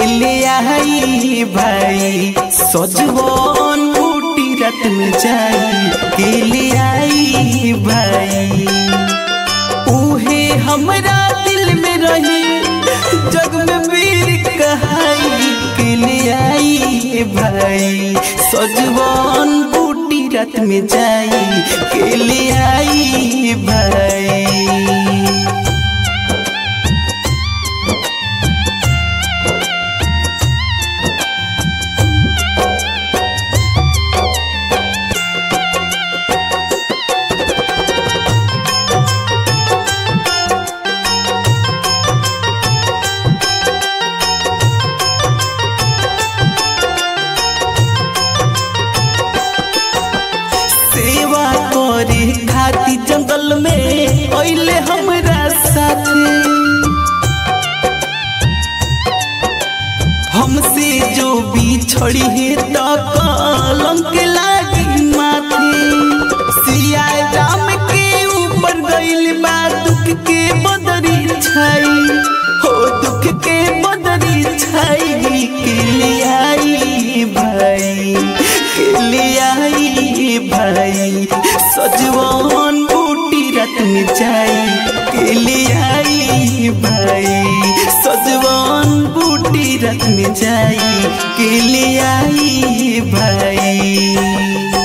ले आई भाई सजवन बूटी रात में जाई के ले आई भाई उहे हमरा दिल में रही जग में वीर कहाई के ले आई भाई सजवन बूटी रात में जाई के ले आई भाई सेवा करे खाती जंगल में अइले हमरा साथे हमसे जो बिछड़ी है तो कलंक लागी माथे सिया राम के ऊपर गइल बा दुख के बदरी छाई हो दुख के बदरी छाई के ले आई भाई के ले आई भाई सजवन बूटी रात में जाई के ले आई भाई सजवन बूटी रात में जाई के ले आई भाई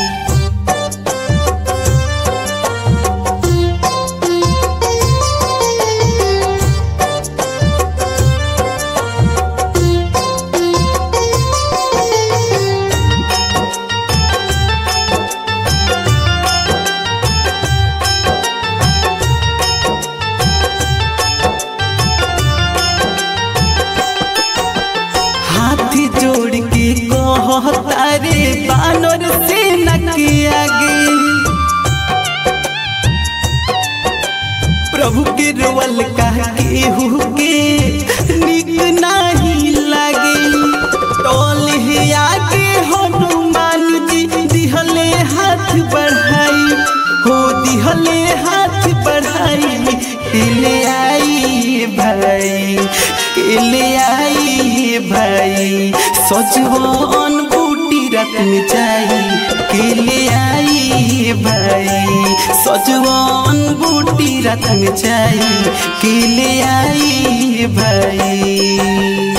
हाथ जोड़ के कहता रे बानर सेना के आगे प्रभु के रोवल कह के हु के निक नाही लागे टोल है आगे हनुमान जी दिहले हाथ बढ़ाई हो दिहले हाथ बढ़ाई ले आई भाई के ले आई भाई सजवन बूटी रात में जाई के ले आई भाई सजवन बूटी रात में जाई के ले आई भाई